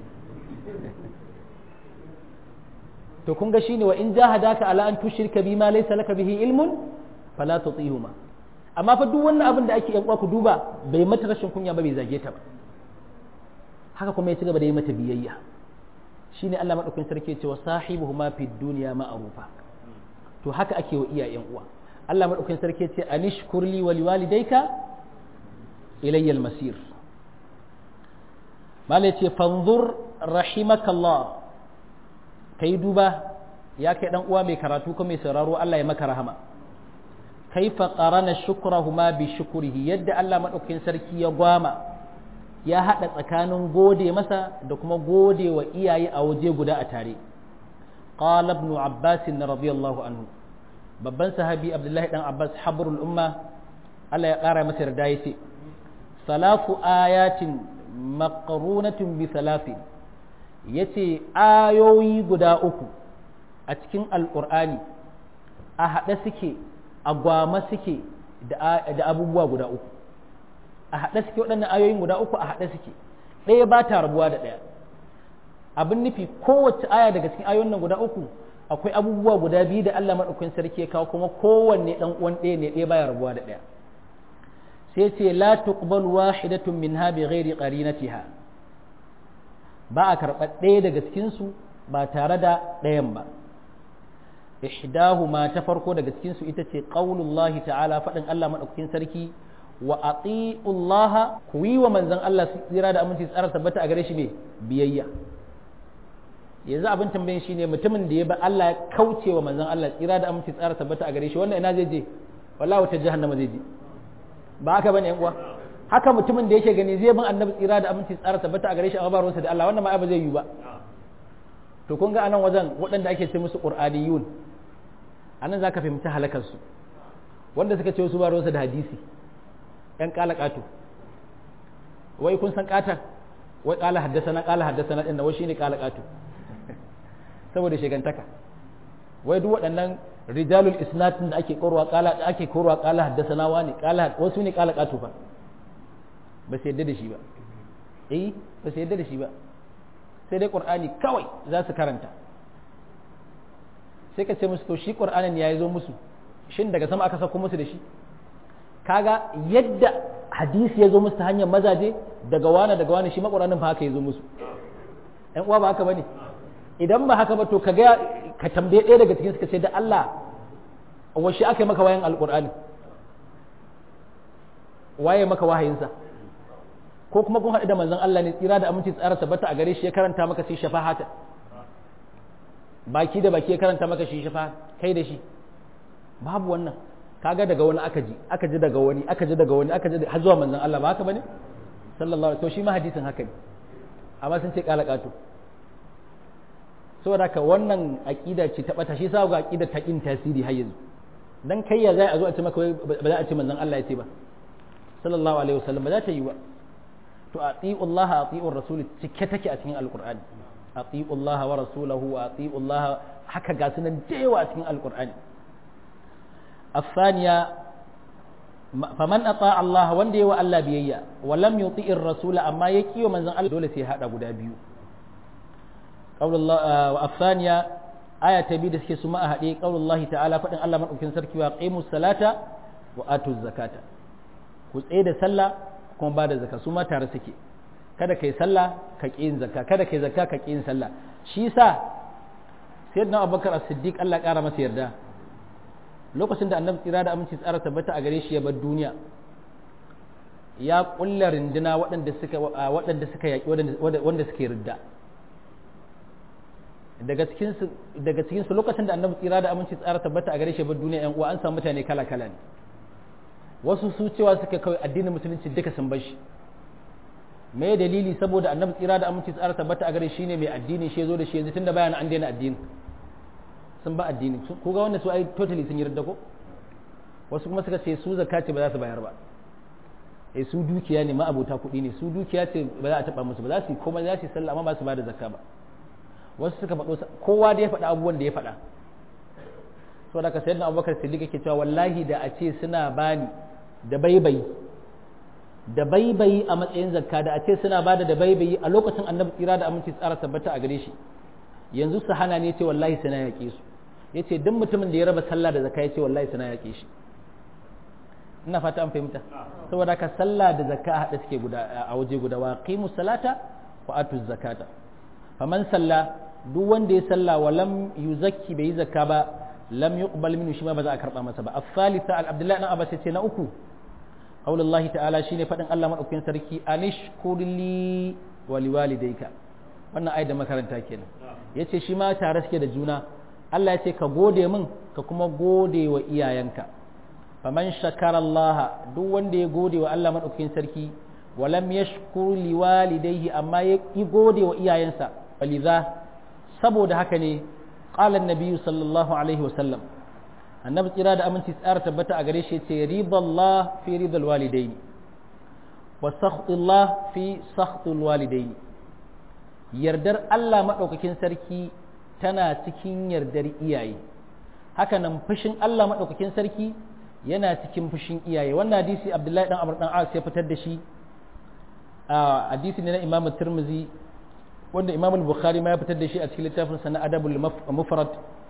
to kun ga shine wa in jahadaka ala an tushrika bima laysa laka bihi ilmun fala tutihuma amma fa duk wannan abin da ake yan ku duba bai mata rashin kunya ba bai zage ta ba haka kuma ya ci gaba da yi mata biyayya shine Allah madaukakin sarki ya ce wa sahibuhuma fid dunya ma'rufa to haka ake wa iyayen uwa Allah madaukakin sarki ya ce anishkur li wa liwalidayka ilayya al-masir mala ya ce fanzur rahimakallah kai duba ya kai dan uwa mai karatu ko mai sauraro Allah ya maka rahama kaifa qarana shukrahuma bi shukrihi yadda Allah madaukakin sarki ya gwama ya hada tsakanin gode masa da kuma gode wa iyaye a waje guda a tare qala ibn abbas radiyallahu anhu babban sahabi abdullahi dan abbas habrul umma Allah ya kara masa yarda yace salafu ayatin maqrunatun bi salafi yace ayoyi guda uku a cikin alqur'ani a haɗe suke a gwama suke da abubuwa guda uku a haɗe suke waɗannan ayoyin guda uku a haɗe suke ɗaya ba ta rabuwa da ɗaya abin nufi kowace aya daga cikin ayoyin nan guda uku akwai abubuwa guda biyu da Allah maɗaukakin sarki ya kawo kuma kowanne ɗan uwan ɗaya ne ɗaya baya rabuwa da ɗaya sai ce la tuqbal wahidatun minha bi ghairi qarinatiha ba a karɓar ɗaya daga cikin su ba tare da ɗayan ba ihdahuma ta farko daga cikin su ita ce qaulullahi ta'ala faɗin Allah madaukakin sarki wa atiullaha ku yi wa manzon Allah tsira da aminci tsara tabbata a gare shi ne biyayya yanzu abin tambayin shi ne mutumin da ya ba Allah ya kauce wa manzon Allah tsira da aminci tsara tabbata a gare shi wannan ina zai je wallahi wata jahannama zai je ba haka bane yan uwa haka mutumin da yake gani zai bin annabi tsira da aminci tsara tabbata a gare shi amma ba ruwansa da Allah wannan ma ba zai yi ba to kun ga anan wajen waɗanda ake ce musu qur'aniyun anan zaka fahimci halakar su wanda suka ce su ba da hadisi yan kalakatu wai kun san katan wai kala haddasana kala haddasana din wai shine kalakatu saboda shigantaka wai duk waɗannan rijalul isnad da ake korwa kala ake korwa kala haddasana wani kala wasu ne kalakatu fa ba su yadda da shi ba eh ba su yadda da shi ba sai dai qur'ani kawai za su karanta sai ka ce musu to shi qur'anin ya zo musu shin daga sama aka sako musu da shi kaga yadda hadisi ya zo musu ta hanyar mazaje daga wani daga wani shi ma qur'anin fa haka ya zo musu ɗan uwa ba haka bane idan ba haka ba to ka ga ka tambaye ɗaya daga cikin suka ce da Allah washe aka yi maka wayan alqur'ani waye maka wahayinsa ko kuma kun haɗu da manzon Allah ne tsira da aminci tsara tabbata a gare shi ya karanta maka sai shafahata baki da baki ya karanta maka shi shafa kai da shi babu wannan kaga daga wani aka ji aka ji daga wani aka ji daga wani aka ji har zuwa manzon Allah ba haka bane sallallahu alaihi to shi ma hadisin haka ne amma sun ce kala katu saboda ka wannan aqida ce ta bata shi sa ga aqida ta kin tasiri har yanzu dan kai ya zai a zo a ce maka ba za a ce manzon Allah ya ce ba sallallahu alaihi wasallam ba za ta yi ba to ati'u Allah ati'u rasul cike take a cikin alqur'ani ati'u Allah wa rasulahu wa ati'u Allah haka ga sunan da yawa a cikin alqur'ani الثانية فمن أطاع الله وندي وألا بيئة ولم يطيع الرسول أما يكي ومن زن الله دولة هذا قد بيو قول الله والثانية آية تبيد سكي سماء هذه قول الله تعالى فإن الله من أكن سركي وأقيموا الصلاة وآتوا الزكاة كسيد سلا كون بعد الزكاة سما تارسكي kada kai sallah ka ƙi yin zakka kada kai zakka ka ƙi yin sallah shi sa sayyidina abubakar as-siddiq Allah ƙara masa yarda lokacin da annabi tsira da aminci tsara tabbata a gare shi ya bar duniya ya kulla rinduna waɗanda suka waɗanda suka yaƙi wanda suke ridda daga cikin su daga cikin su lokacin da annabi tsira da aminci tsara tabbata a gare shi ya bar duniya yan uwa an samu mutane kala kala ne wasu su cewa suka kawai addinin musulunci duka sun bar shi me dalili saboda annabi tsira da aminci tsara tabbata a gare shi ne mai addini shi ya zo da shi yanzu tunda bayan an daina addini sun ba addini ko ga wanda su ai totally sun yarda ko wasu kuma suka ce su zakka ce ba za su bayar ba eh su dukiya ne ma abota kuɗi ne su dukiya ce ba za a taɓa musu ba za su yi komai za su yi sallah amma ba su ba da zakka ba wasu suka faɗo kowa da ya faɗa abubuwan da ya faɗa so da ka sayar da abubakar siddiq yake cewa wallahi da a ce suna bani da baibayi da baibayi a matsayin zakka da a ce suna bada da baibayi a lokacin annabi tsira da aminci tsara tabbata a gare shi yanzu su hana ne ce wallahi sai na yaƙe su ya ce duk mutumin da ya raba sallah da zakka ya ce wallahi sai na yaƙe shi ina fata an fahimta saboda ka sallah da zakka a haɗa suke guda a waje guda wa qimu salata wa atu zakata faman salla duk wanda ya salla wa lam yuzakki bai yi zakka ba lam yuqbal minhu shi ma ba za a karba masa ba as-salisa al-abdullah ibn abbas ce na uku qaulullahi ta'ala shine fadin Allah madaukakin sarki anishkurli wa liwalidayka wannan ayat da makaranta kenan yace shi ma tare suke da juna Allah ya ce ka gode min ka kuma gode wa iyayenka faman shakara Allah duk wanda ya gode wa Allah madaukakin sarki walam yashkur liwalidayhi amma ya yi gode wa iyayensa waliza saboda haka ne qala an sallallahu alaihi wa sallam annabi tsira da aminci tsara tabbata a gare shi ce ridallah fi ridal walidaini wa sakhtullah fi sakhtul walidaini yardar Allah maɗaukakin sarki tana cikin yardar iyaye haka nan fushin Allah maɗaukakin sarki yana cikin fushin iyaye wannan hadisi Abdullahi dan Amr dan As ya fitar da shi a hadisi ne na Imam Tirmidhi wanda Imam Bukhari ma ya fitar da shi a cikin littafin sa na Adabul Mufrad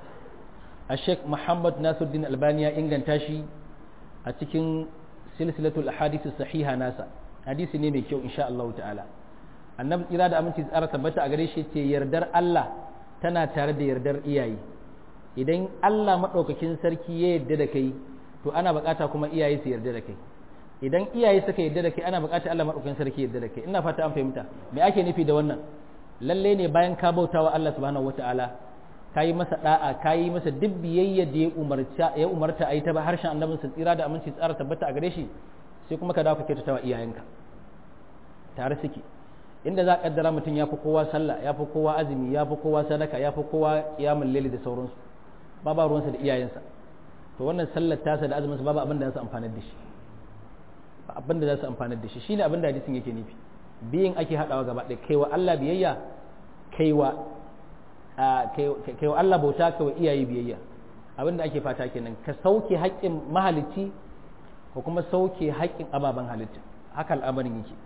a Sheikh Muhammad Nasiruddin Albani ya inganta shi a cikin silsilatul ahadith sahiha nasa hadisi ne mai kyau insha Allah ta'ala annabi tsira da aminci tsara tabbata a gare shi ce yardar Allah tana tare da yardar iyaye idan Allah maɗaukakin sarki ya yarda da kai to ana bukata kuma iyaye su yarda da kai idan iyaye suka yarda da kai ana bukata Allah maɗaukakin sarki yarda da kai ina fata an fahimta me ake nufi da wannan lalle ne bayan ka bautawa Allah subhanahu wataala ka yi masa da'a ka yi masa duk biyayya da ya umarta ya umarta a yi ta ba harshen annabin sa tsira da aminci tsara tabbata a gare shi sai kuma ka dawo ka kyautata wa iyayenka tare suke inda za a kaddara mutum ya fi kowa sallah ya fi kowa azumi ya fi kowa sadaka ya fi kowa kiyamun laili da sauransu ba ba ruwansa da iyayensa to wannan sallar tasa da azumin sa babu abin da za su amfanar da shi ba abin da za su amfanar da shi shine abin da hadisin yake nufi biyin ake hadawa gaba ɗaya kaiwa Allah biyayya kaiwa kaiwa Allah bauta kaiwa iyaye biyayya abin da ake fata kenan ka sauke haƙƙin mahalicci ko kuma sauke haƙƙin ababen halitta haka al'amarin yake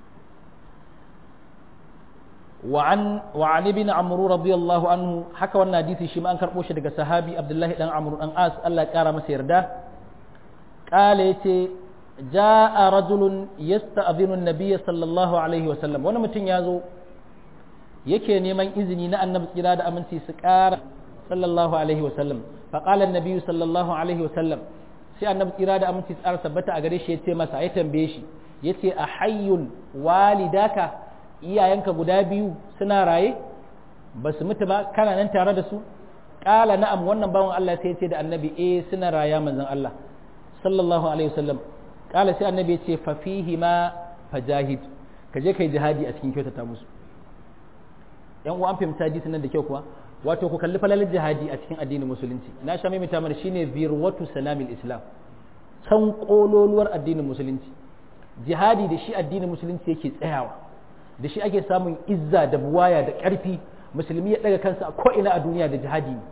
وعن وعن ابن عمرو رضي الله عنه حكى wannan hadisi shi ma an karbo shi daga sahabi Abdullahi dan Amr dan As Allah ya kara masa yarda kale yace jaa rajulun yasta'dhinu an-nabiy sallallahu alaihi wasallam wani mutum ya zo yake neman izini na annabi tsira da aminci su kara sallallahu alaihi wasallam fa qala an-nabiy sallallahu alaihi wasallam sai annabi tsira da aminci tsara sabbata a gare shi yace masa ya tambaye shi yace a hayyul walidaka iyayenka guda biyu suna raye ba su mutu ba kana nan tare da su ƙala na'am wannan bawan Allah sai ce da annabi eh suna raya manzon Allah sallallahu alaihi wasallam ƙala sai annabi ya ce fa fihi ma fajahid ka je kai jihadi a cikin kyautata musu yan uwa an fahimta hadisi nan da kyau kuwa wato ku kalli falalin jihadi a cikin addinin musulunci na sha mai mana shine zirwatu salamil islam can kololuwar addinin musulunci jihadi da shi addinin musulunci yake tsayawa da shi ake samun izza da buwaya da ƙarfi musulmi ya ɗaga kansa a ko'ina a duniya da jihadi ne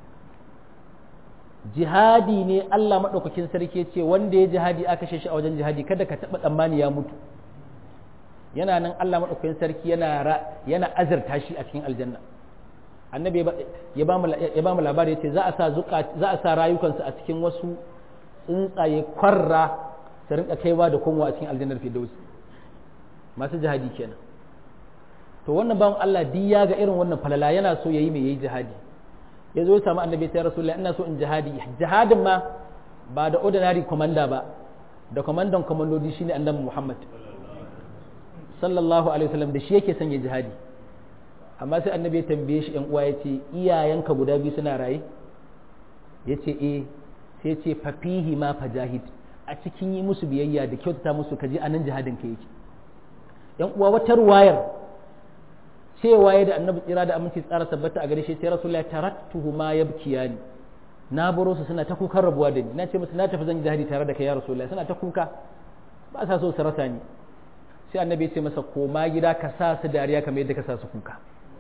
jihadi ne Allah maɗaukakin sarki ce wanda ya jihadi aka shi a wajen jihadi kada ka taɓa tsammani ya mutu yana nan Allah maɗaukakin sarki yana yana azurta shi a cikin aljanna annabi ya ba mu labari ya ce za a sa za a sa rayukansu a cikin wasu tsuntsaye kwarra su rinka kaiwa da komowa a cikin aljannar firdausi masu jihadi kenan to wannan bawan Allah di ya ga irin wannan falala yana so yayi mai yayi jihadi ya zo ya samu annabi sai rasulullahi ina so in jihadi jihadin ma ba da ordinary commander ba da commandant komandodi shine annabi Muhammad sallallahu alaihi wasallam da shi yake son ya jihadi amma sai annabi ya tambaye shi yan uwa yace iyayenka guda biyu suna raye yace eh sai ya ce fafihi ma fajahid a cikin yi musu biyayya da kyautata musu kaji anan jihadin ka yake yan uwa wata ruwayar cewa ya da annabi tsira da aminci tsara sabbata a gare shi sai rasulullahi taraktuhu ma yabkiyani na baro su suna ta kukan rabuwa da ni na ce musu na tafi zan jihadi tare da kai ya rasulullahi suna ta kuka ba sa so su rasa ni sai annabi ya ce masa koma gida ka sa su dariya kamar yadda ka sa su kuka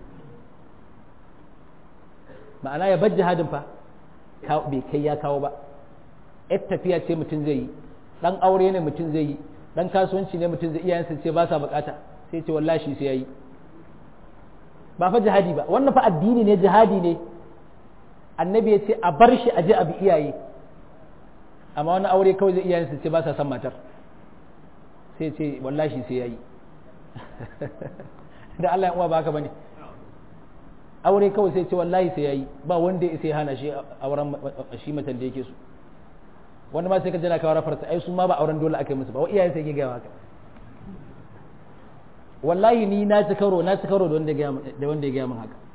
ma'ana ya bar jihadin fa bai kai ya kawo ba yar tafiya ce mutum zai yi dan aure ne mutum zai yi dan kasuwanci ne mutum zai iyayensa ce ba sa bukata sai ce wallahi shi sai yayi ba fa jihadi ba wannan fa addini ne jihadi ne annabi ya ce a bar shi a je a bi iyaye amma wani aure kawai zai iyayensa ce ba sa son matar sai ce wallahi shi sai yayi da Allah ya uwa ba haka bane aure kawai sai ce wallahi sai yayi ba wanda ya sai hana shi auren shi matan da yake so wanda ma sai ka jira ka wara farsa ai su ma ba auren dole aka yi musu ba wa iyayen sai ke gaya haka wallahi ni na ci karo na ci karo da wanda ya gaya min haka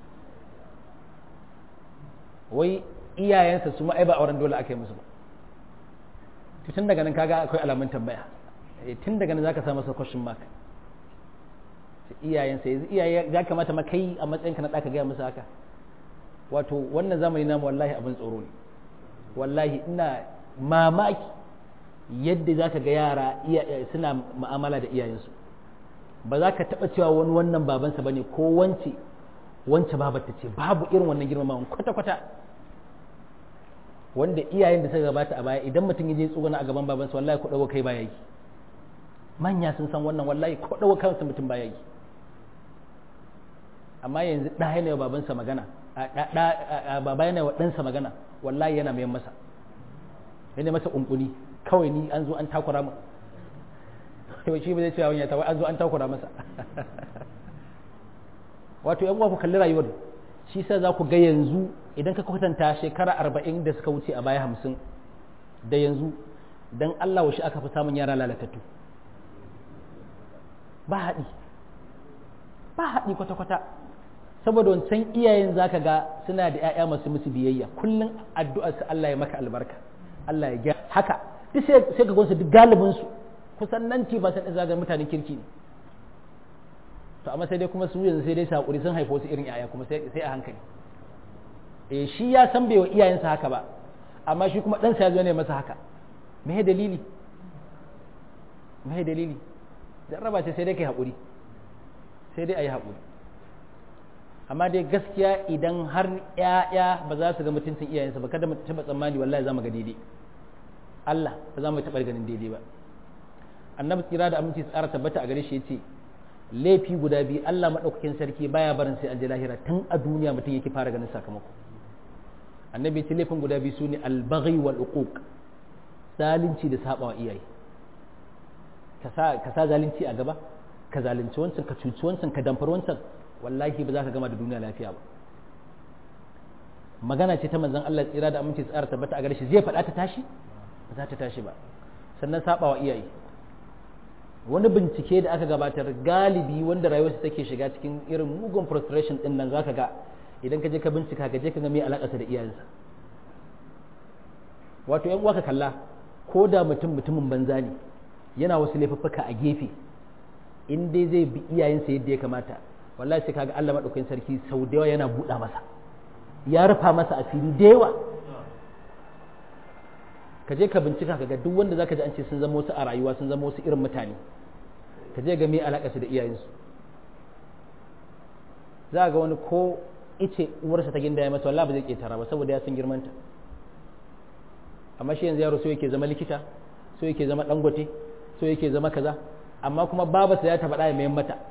wai iyayensa su ma ai ba auren dole aka yi musu ba tun daga nan kaga akwai alamun tambaya tun daga nan zaka sa masa question mark iyayensa yanzu iyaye ya kamata ma kai a matsayinka na ɗaka gaya musu haka wato wannan zamani namu wallahi abin tsoro ne wallahi ina mamaki yadda za ka ga yara suna ma'amala da iyayensu ba za ka taɓa cewa wani wannan babansa ba ne ko wance wance babarta ce babu irin wannan girmamawan kwata-kwata wanda iyayen da suka gabata a baya idan mutum ya je tsuguna a gaban babansa wallahi ko ɗago kai baya yi manya sun san wannan wallahi ko ɗago kansa mutum baya yi amma yanzu ɗa yana wa babansa magana baba yana wa ɗansa magana wallahi yana mayan masa yana masa ƙunƙuni kawai ni an zo an takura mu yau shi ba zai cewa wani ya tawa an zo an takura masa wato yan uwa ku kalli rayuwar shi sa za ku ga yanzu idan ka kwatanta shekara arba'in da suka wuce a baya hamsin da yanzu dan Allah wa shi aka fi samun yara lalatattu ba haɗi ba haɗi kwata-kwata saboda wancan iyayen zaka ga suna da 'ya'ya masu musu biyayya kullum addu'ar su Allah ya maka albarka Allah ya gyara haka duk sai ka gonsu duk galibin su kusan nan ba san zaga mutanen kirki ne to amma sai dai kuma su yanzu sai dai sakuri sun haifo su irin yaya kuma sai a hankali eh shi ya san bai wa iyayensa haka ba amma shi kuma ɗansa ya zo ne masa haka me dalili me dalili jarraba ce sai dai kai haƙuri sai dai a yi haƙuri amma dai gaskiya idan har ‘ya'ya ba za su ga mutuncin iyayensa ba kada mu taɓa tsammani wallahi za mu ga daidai Allah ba za mu taɓa ganin daidai ba annabi tsira da aminci tsara tabbata a gare shi ya ce laifi guda biyu Allah maɗaukakin sarki baya barin sai an ji lahira tun a duniya mutum yake fara ganin sakamako annabi ce laifin guda biyu su ne albaghi wal uquq zalunci da sabawa iyaye ka sa zalunci a gaba ka zalunci wancan ka cuci wancan ka damfar wancan wallahi ba za ka gama da duniya lafiya ba magana ce ta manzon Allah tsira da aminci tsara tabbata a gare shi zai faɗa ta tashi ba za ta tashi ba sannan sabawa iyaye wani bincike da aka gabatar galibi wanda rayuwarsa take shiga cikin irin mugun frustration din nan zaka ga idan ka je ka bincika ka je ka ga me alakarsa da iyayensa wato yan uwa ka kalla ko da mutum mutumin banza ne yana wasu laifuffuka a gefe in dai zai bi iyayensa yadda ya kamata wallahi sai kaga Allah madaukakin sarki sau da yawa yana buɗa masa ya rufa masa asiri da yawa ka je ka bincika ka ga duk wanda zaka ji an ce sun zama wasu a rayuwa sun zama wasu irin mutane ka je ga me alaƙa su da iyayensu za ga wani ko ice uwarsa ta ginda ya masa wallahi ba zai ketara ba saboda ya san girmanta amma shi yanzu yaro so yake zama likita so yake zama dangote so yake zama kaza amma kuma babarsa ya taɓa ɗaya mayan mata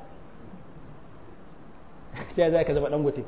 sai za ka zama dangote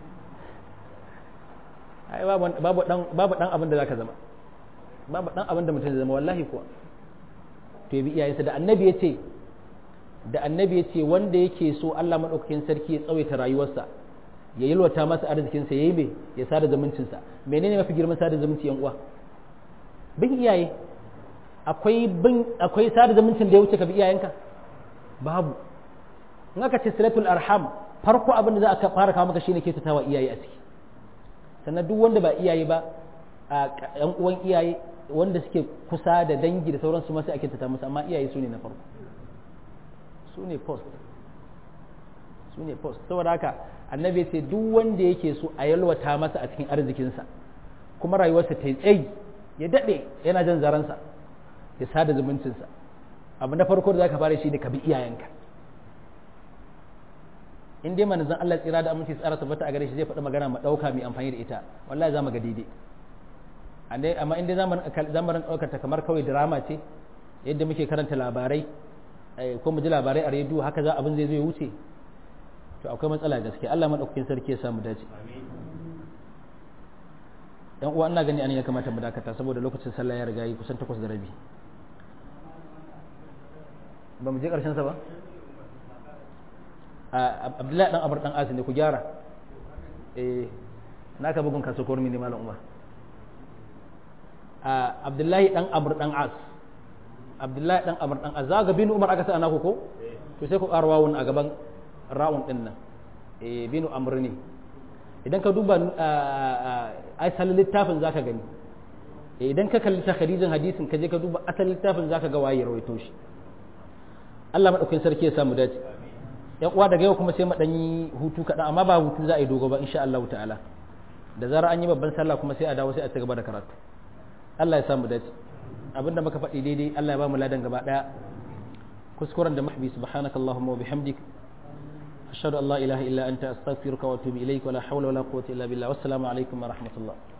ai babu dan abin da za ka zama babu dan abin da mutum zai zama wallahi kuwa to ya bi iyayensa da annabi ya ce da annabi ya ce wanda yake so Allah maɗaukakin sarki ya tsawaita rayuwarsa ya yalwata masa arzikinsa ya yi mai ya sada zumuncinsa menene mafi girman sada zumunci yan uwa bin iyaye akwai bin akwai sada zumuncin da ya wuce ka bi iyayenka babu in aka ce silatul arham farko abin da za a fara kawo maka shine ke tatawa iyaye a ciki sannan duk wanda ba iyaye ba a yan uwan iyaye wanda suke kusa da dangi da sauransu ma sai ake tata musu amma iyaye su ne na farko su ne post su ne post saboda haka annabi ce duk wanda yake so a yalwata masa a cikin arzikinsa kuma rayuwarsa ta yi tsayi ya daɗe yana jan zaransa ya sada zumuncinsa abu na farko da za ka fara shi ne ka bi iyayenka in dai manzon Allah tsira da aminci tsara tabbata a gare shi zai faɗi magana mu ɗauka mai amfani da ita wallahi za mu ga daidai amma in dai zamanin ɗaukar ta kamar kawai drama ce yadda muke karanta labarai ko mu ji labarai a rediyo haka za abin zai zo ya wuce to akwai matsala gaske Allah madaukakin sarki ya samu dace yan uwa ina gani an ya kamata mu dakata saboda lokacin sallah ya riga yi kusan takwas da rabi ba mu je karshen sa ba abdullahi dan abar dan asin ne ku gyara eh naka bugun kaso kormi ne malam umar abdullahi dan abar dan as abdullahi dan abar dan as za ga bin umar aka sa anaku ko to sai ku ƙara wawun a gaban rawun din nan eh binu amr ne idan ka duba asalin littafin zaka gani idan ka kalli ta khadijin hadisin ka je ka duba asalin littafin zaka ga waye rawaito shi Allah madaukakin sarki ya samu dace yan uwa daga yau kuma sai mu dan yi hutu kaɗan amma ba hutu za a yi dogo ba insha Allah ta'ala da zarar an yi babban sallah kuma sai a dawo sai a ci gaba da karatu Allah ya samu dace abinda muka faɗi daidai Allah ya ba mu ladan gaba daya kuskuren da mahbi subhanakallahumma wa bihamdik ashhadu an la ilaha illa anta astaghfiruka wa atubu ilaik wa la hawla wa la quwwata illa billah wassalamu alaikum wa rahmatullah